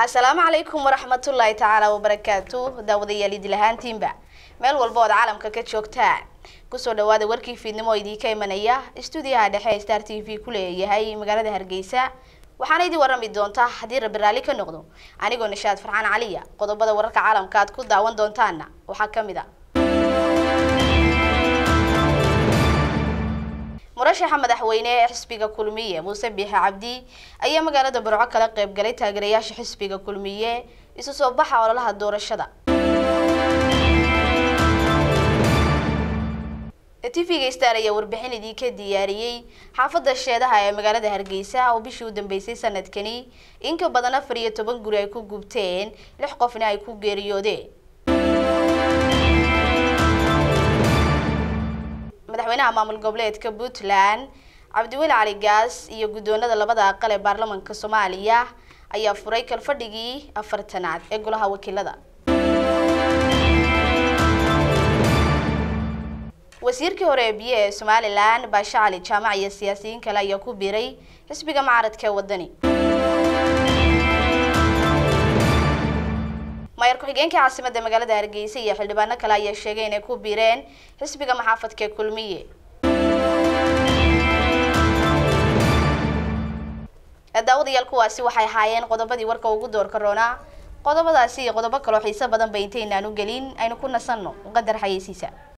asalaamu calaykum waraxmatullaahi tacaala wabarakaatu daawadayaal idil ahaantiinba meel walba ood caalamka ka joogtaan kusoo dhawaada warkii fiidnimo oo idiinka imanaya stuudiyaha dhexe ee star t v ku leeyahay magaalada hargeysa waxaana idin warrami doontaa haddii rabbi raalli ka noqdo anigoo nishaad farxaan caliya qodobada wararka caalamka aad ku daawan doontaana waxaa ka mid a murashaxa madaxweyne ee xisbiga kulmiye muuse biixi cabdi ayaa magaalada burco kala qayb galay taageerayaasha xisbiga kulmiye isu soo baxa ololaha doorashada tv-ga star ayaa warbixin idinka diyaariyey xaafadda sheedaha ee magaalada hargeysa oo bishii u dambeysay sanadkani in ka badan afar iyo toban guri ay ku gubteen lix qofna ay ku geeriyoodeen madaxweynaha maamul goboleedka puntland cabdiweli cali gaas iyo guddoonada labada aqal ee baarlamaanka soomaaliya ayaa furay kalfadhigii afartanaad ee golaha wakiilada wasiirkii hore ee biyo ee somalilan baashe cali jaamac iyo siyaasiyiin kale ayaa ku biiray xisbiga mucaaradka ee wadani mayor ku-xigeenka caasimada magaalada hargeysa iyo xildhibaano kale ayaa sheegay inay ku biireen xisbiga maxaafadka ee kulmiye daawadayaal kuwaasi waxay ahaayeen qodobadii warka ugu doorka roonaa qodobadaasi iyo qodobo kaloo xiiso badan ba intaynaan u gelin aynu ku nasanno qadar xayeysiisa